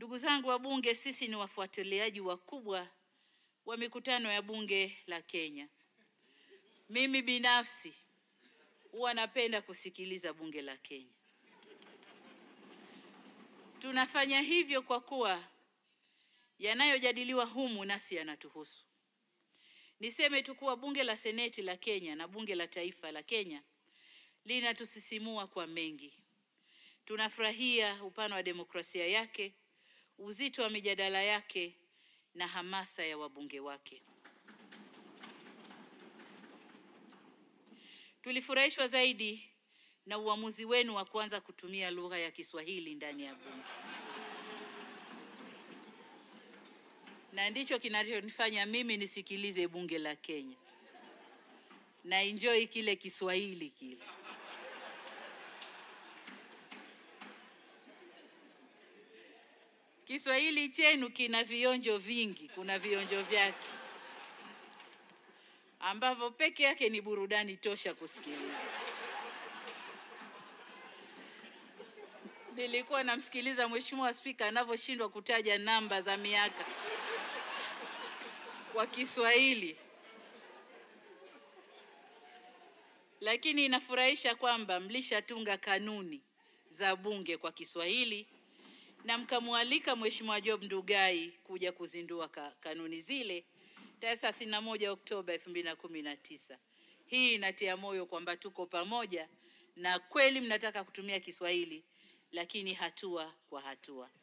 Ndugu zangu wabunge, sisi ni wafuatiliaji wakubwa wa mikutano ya bunge la Kenya. Mimi binafsi huwa napenda kusikiliza bunge la Kenya. Tunafanya hivyo kwa kuwa yanayojadiliwa humu nasi yanatuhusu. Niseme tu kuwa bunge la seneti la Kenya na bunge la taifa la Kenya linatusisimua kwa mengi. Tunafurahia upana wa demokrasia yake, uzito wa mijadala yake na hamasa ya wabunge wake. Tulifurahishwa zaidi na uamuzi wenu wa kuanza kutumia lugha ya Kiswahili ndani ya bunge, na ndicho kinachonifanya mimi nisikilize bunge la Kenya na enjoy kile Kiswahili kile. Kiswahili chenu kina vionjo vingi, kuna vionjo vyake ambavyo peke yake ni burudani tosha kusikiliza. Nilikuwa namsikiliza Mheshimiwa Spika anavyoshindwa kutaja namba za miaka kwa Kiswahili, lakini inafurahisha kwamba mlishatunga kanuni za bunge kwa Kiswahili na mkamwalika Mheshimiwa Job Ndugai kuja kuzindua ka, kanuni zile tarehe 31 Oktoba 2019. Hii inatia moyo kwamba tuko pamoja na kweli mnataka kutumia Kiswahili, lakini hatua kwa hatua.